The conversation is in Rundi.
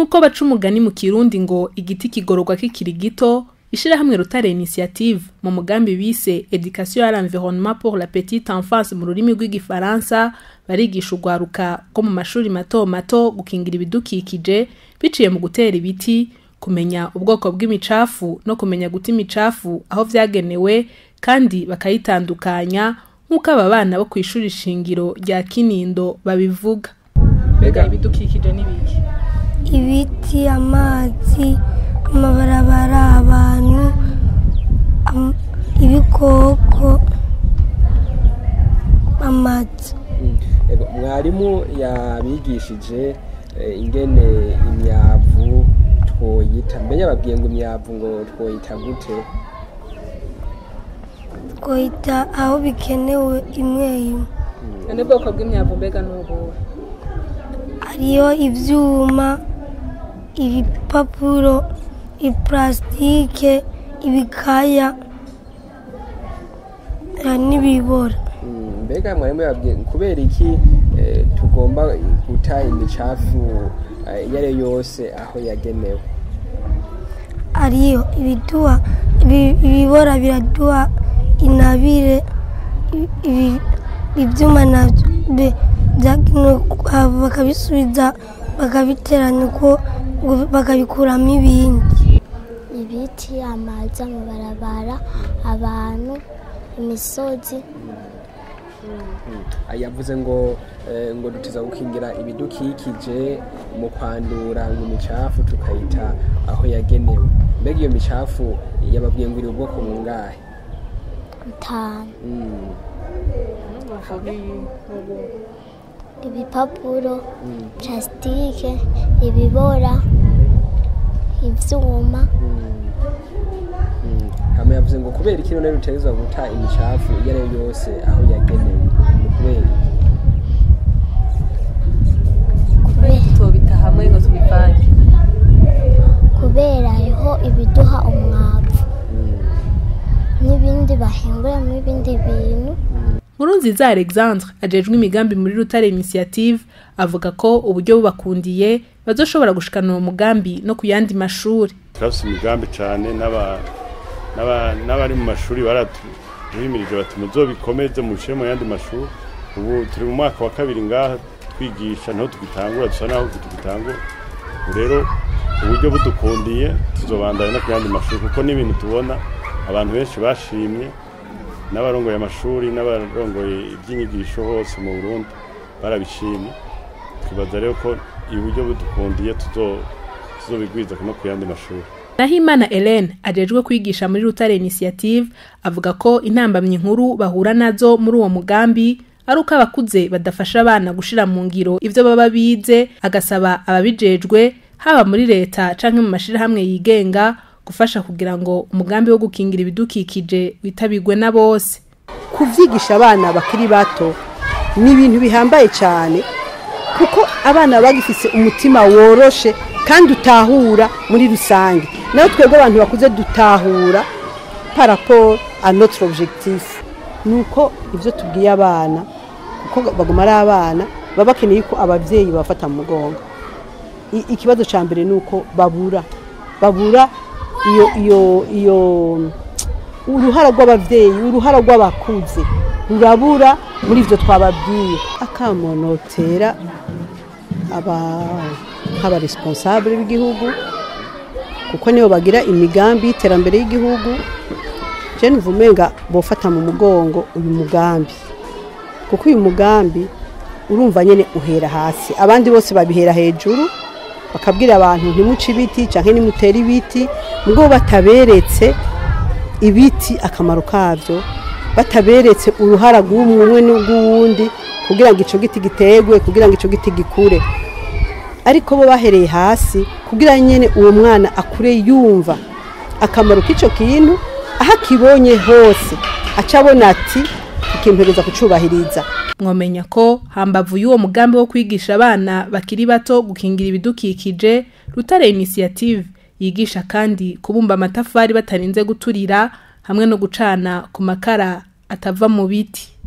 nk'uko baca umugani mu kirundi ngo igiti kigororwa kikiri gito ishirahamwe rutare initiative mu mugambi bise education à l'environnement pour la petite enfance mu rurimi rw'igifaransa barigisha urwaruka rwo mu mashuri mato mato gukingira ibidukikije biciye mu gutera ibiti kumenya ubwoko bw'imicafu no kumenya guta imicafu aho vyagenewe kandi bakayitandukanya nk'uko aba bana bo ku ishuri shingiro rya kinindo babivuga mbega ibidukikije n'ibiki ibiti amazi amabarabara abantu am- ibikoko amazu Ego, mwarimu yabigishije eh, ingene imyavu twoyita mbere yababwiye ngo imyavu ngo twoyita gute twohita aho bikenewe imwe imwe ni ubwoko bw'imyavu mbega n'ubuhe hariyo ibyuma ibipapuro ipulasitike ibikaya hari n'ibibora Mm, mbega mwarimu yababwiye kubera iki eh, tugomba guta imicafu eh, iyo ari yo yose aho yagenewe hariyo ibiduha ibi- ibibora biraduha inabire ibi- ibi- ibyuma nabyo bi- byagenewe ku- ah, bakabisubiza bakabiteranya uko ngo bakabikuramo ibindi ibiti amazi amabarabara abantu imisozi Ah, yavuze ngo eh, ngo duteza gukingira ibidukikije mu kwandura ngo imicafu tukayita aho yagenewe mbega iyo micafu yababwiye ngo iri ubwoko bungahe bitanu Mm, ibipapuro plasitike ibibora ibyuma mm. hama yavuze ngo kubera iki none dutegerezwa guta imicafu iyo ari yo yose aho yagenewe ni kubera iki? tubita hamwe ngo tubivange kubera hariho ibiduha umwavu n'ibindi bahinguramo ibindi bintu Nkurunziza Alexandre ajejwe imigambi muri Rutare Initiative avuga ko uburyo bubakundiye bazoshobora gushikana uwo mugambi no ku yandi mashuri turafise imigambi cyane n'aba- n'aba- n'abari mu mashuri baratuhimirije bati muzobikomeze mubishire mu yandi mashuri ubu turi mu mwaka wa kabiri ngaha twigisha niho tugitangura dusa naho tugitangura ubu rero uburyo budukundiye tuzobandanya no ku yandi mashuri kuko n'ibintu tubona abantu benshi bashimye n'abarongoye amashuri n'abarongoye iby'inyigisho hose mu burundi barabishimye twibaza rero ko uburyo budukundiye tuzo- tuzobigwiza no ku yandi mashuri Nahimana Hélène ajejwe kwigisha muri Rutare Initiative avuga ko intambamyi nkuru bahura nazo muri uwo mugambi ari uko abakuze badafasha abana gushira mu ngiro ivyo baba bize agasaba ababijejwe haba muri leta canke mu mashirahamwe yigenga gufasha kugira ngo umugambi wo gukingira ibidukikije witabirwe na bose kuvyigisha abana bakiri bato ni ibintu bihambaye cyane kuko abana baba bagifise umutima woroshe kandi utahura muri rusange nayo twebwe abantu bakuze dutahura par rapport à notre objectif nuko ivyo tubwiye abana kuko baguma ari abana baba bakeneye ko abavyeyi babafata mu mugongo I- ikibazo ca mbere nuko babura babura iyo iyo iyo uruhara rw'abavyeyi uruhara rw'abakuze rurabura muri ivyo twababwiye akamonotera aba nk'abaresponsable b'igihugu kuko nibo bagira imigambi y'iterambere y'igihugu je numva umenga bofata mu mugongo uyu mugambi kuko uyu mugambi urumva nyene uhera hasi abandi bose babihera hejuru bakabwira abantu ntimuce ibiti canke nimutere ibiti mugabo bataberetse ibiti akamaro kavyo bataberetse uruhara rw'umwe umwe n'urw'uwundi kugira ngo ico giti gitegwe kugira ngo ico giti gikure ariko bo bahereye hasi kugira nyene uwo mwana akure yumva akamaro k'ico kintu aho akibonye hose aca abona ati ikimpereza kucubahiriza mwomenya ko hambavu y'uwo mugambi wo kwigisha abana bakiri bato gukingira ibidukikije Rutare Initiative yigisha kandi kubumba amatafari batarinze guturira hamwe no gucana ku makara atava mu biti